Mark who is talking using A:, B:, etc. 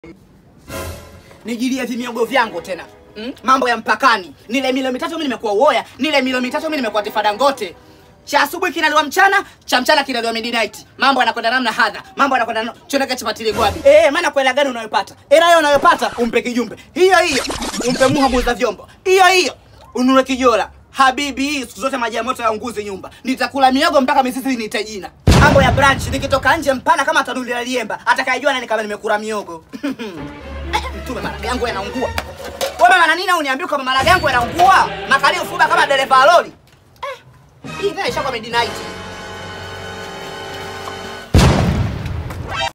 A: nijilie vimiogo vyangu tena mm? mambo ya mpakani nile milo mitatu mi nimekuwa uoya nile milo mitatu mi nimekuwa tifa dangote cha asubuhi kinaliwa mchana cha mchana kinaliwa midnight mambo yanakwenda namna hadha mambo yanakwenda na- choneke chapatili gwabi eh maana kwa hela gani unayopata hela hiyo unayopata umpe kijumbe hiyo hiyo umpe muha muuza vyombo hiyo hiyo ununue kijola habibi hii siku zote maji ya moto yaunguzi nyumba nitakula miogo mpaka mizizi niite jina mambo ya branch nikitoka nje mpana kama tanuli la liemba atakayejua nani kama nimekula miogo Eh, mtume maraga yangu yanaungua wewe maana nini uniambia kama maraga yangu yanaungua makalio fuba kama dereva wa lori eh, hii tena ishakuwa midnight